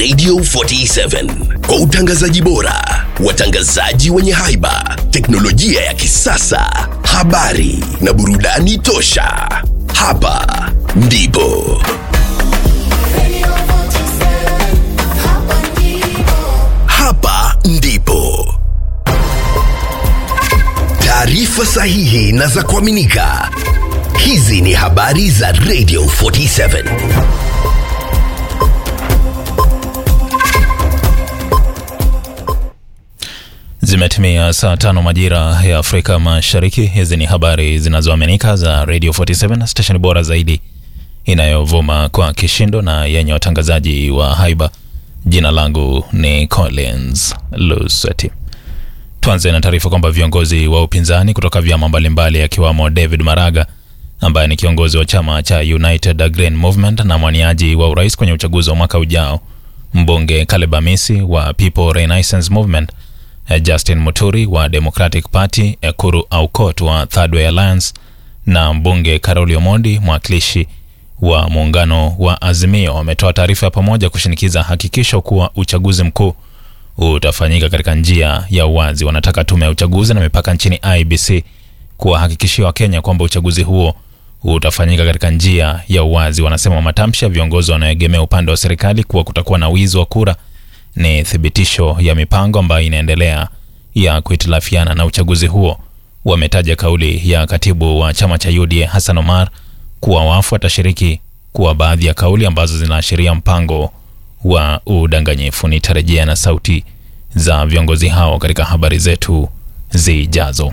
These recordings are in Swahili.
Radio 47 kwa utangazaji bora, watangazaji wenye haiba, teknolojia ya kisasa, habari na burudani tosha. Hapa ndipo hapa ndipo taarifa sahihi na za kuaminika. Hizi ni habari za Radio 47. Zimetimia saa tano majira ya Afrika Mashariki. Hizi ni habari zinazoaminika za Radio 47, stesheni bora zaidi inayovuma kwa kishindo na yenye watangazaji wa haiba. Jina langu ni Collins Luseti. Tuanze na taarifa kwamba viongozi wa upinzani kutoka vyama mbalimbali akiwamo David Maraga ambaye ni kiongozi wa chama cha United Green Movement na mwaniaji wa urais kwenye uchaguzi wa mwaka ujao, mbunge Caleb Amisi wa People Renaissance Movement, Justin Muturi wa Democratic Party, Ekuru Aukot wa Third Way Alliance na mbunge Karoli Omondi mwakilishi wa muungano wa Azimio wametoa taarifa ya pamoja kushinikiza hakikisho kuwa uchaguzi mkuu utafanyika katika njia ya uwazi. Wanataka tume ya uchaguzi na mipaka nchini IBC kuwahakikishia Wakenya kwamba uchaguzi huo utafanyika katika njia ya uwazi. Wanasema matamshi ya viongozi wanaoegemea upande wa serikali kuwa kutakuwa na wizi wa kura ni thibitisho ya mipango ambayo inaendelea ya kuhitilafiana na uchaguzi huo. Wametaja kauli ya katibu wa chama cha UDA Hassan Omar kuwa wafu atashiriki kuwa baadhi ya kauli ambazo zinaashiria mpango wa udanganyifu. Nitarejea na sauti za viongozi hao katika habari zetu zijazo.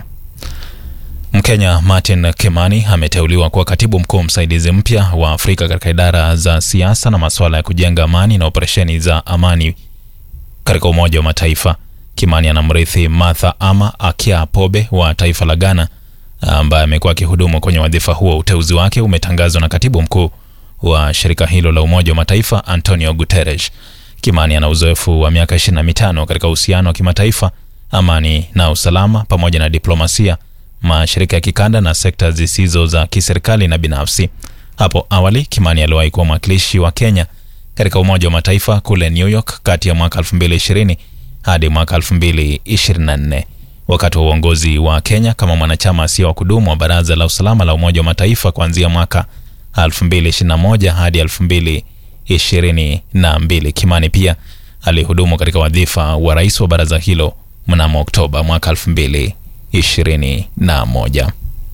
Mkenya Martin Kimani ameteuliwa kuwa katibu mkuu msaidizi mpya wa Afrika katika idara za siasa na masuala ya kujenga amani na operesheni za amani katika Umoja wa Mataifa. Kimani anamrithi Martha Ama Akia Pobe wa taifa la Ghana ambaye amekuwa akihudumu kwenye wadhifa huo. Uteuzi wake umetangazwa na katibu mkuu wa shirika hilo la Umoja wa Mataifa Antonio Guterres. Kimani ana uzoefu wa miaka 25 katika uhusiano wa kimataifa, amani na usalama, pamoja na diplomasia, mashirika ya kikanda na sekta zisizo za kiserikali na binafsi. Hapo awali Kimani aliwahi kuwa mwakilishi wa Kenya katika Umoja wa Mataifa kule New York kati ya mwaka 2020 hadi mwaka 2024. Wakati wa uongozi wa Kenya kama mwanachama asiye wa kudumu wa Baraza la Usalama la Umoja wa Mataifa kuanzia mwaka 2021 hadi 2022. Kimani pia alihudumu katika wadhifa wa rais wa baraza hilo mnamo Oktoba mwaka 2021.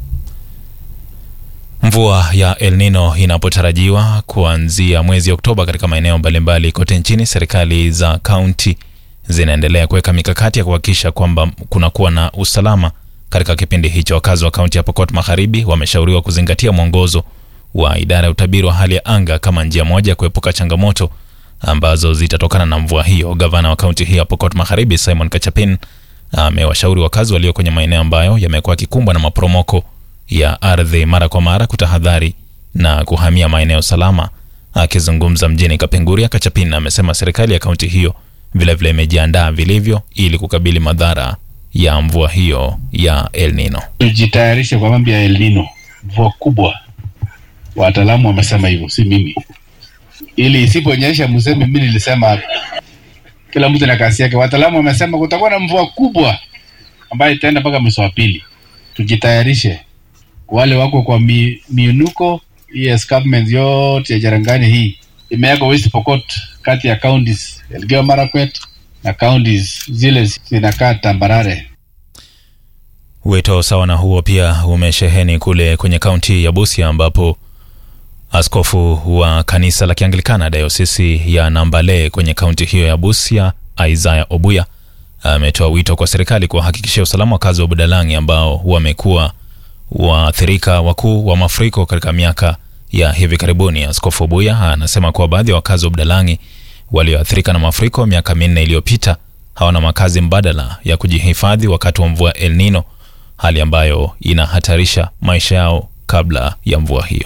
Mvua ya El Nino inapotarajiwa kuanzia mwezi Oktoba katika maeneo mbalimbali kote nchini, serikali za kaunti zinaendelea kuweka mikakati ya kuhakikisha kwamba kunakuwa na usalama katika kipindi hicho. Wakazi wa kaunti ya Pokot Magharibi wameshauriwa kuzingatia mwongozo wa idara ya utabiri wa hali ya anga kama njia moja ya kuepuka changamoto ambazo zitatokana na mvua hiyo. Gavana wa kaunti hii ya Pokot Magharibi Simon Kachapin amewashauri wakazi walio kwenye maeneo ambayo yamekuwa yakikumbwa na maporomoko ya ardhi mara kwa mara kutahadhari na kuhamia maeneo salama. Akizungumza mjini Kapenguria, Kachapin amesema serikali ya kaunti hiyo vilevile imejiandaa vilivyo ili kukabili madhara ya mvua hiyo ya El Nino. Tujitayarishe kwa mambo ya El Nino, mvua kubwa. Wataalamu wamesema hivyo, si mimi, ili isiponyesha mseme mimi nilisema. Kila mtu na kasi yake. Wataalamu wamesema kutakuwa na mvua kubwa ambayo itaenda mpaka mwezi wa pili. Tujitayarishe, wale wako kwa mi, miunuko hii escarpment yote ya Jarangani hii imewekwa West Pokot kati ya counties Elgeyo Marakwet na counties zile zinakaa tambarare. Wito sawa na huo pia umesheheni kule kwenye kaunti ya Busia ambapo askofu wa kanisa la Kianglikana dayosisi ya Nambale kwenye kaunti hiyo ya Busia, Isaiah Obuya ametoa wito kwa serikali kuwahakikishia usalama wakazi wa Budalangi ambao wamekuwa waathirika wakuu wa mafuriko katika miaka ya hivi karibuni. Askofu Obuya anasema kuwa baadhi ya wakazi wa Budalangi walioathirika na mafuriko miaka minne iliyopita hawana makazi mbadala ya kujihifadhi wakati wa mvua El Nino, hali ambayo inahatarisha maisha yao kabla ya mvua hiyo.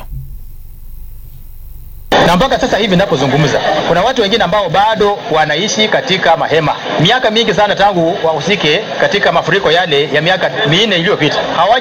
na mpaka sasa hivi ninapozungumza kuna watu wengine ambao bado wanaishi katika mahema miaka mingi sana tangu wahusike katika mafuriko yale ya miaka minne iliyopita. Hawaja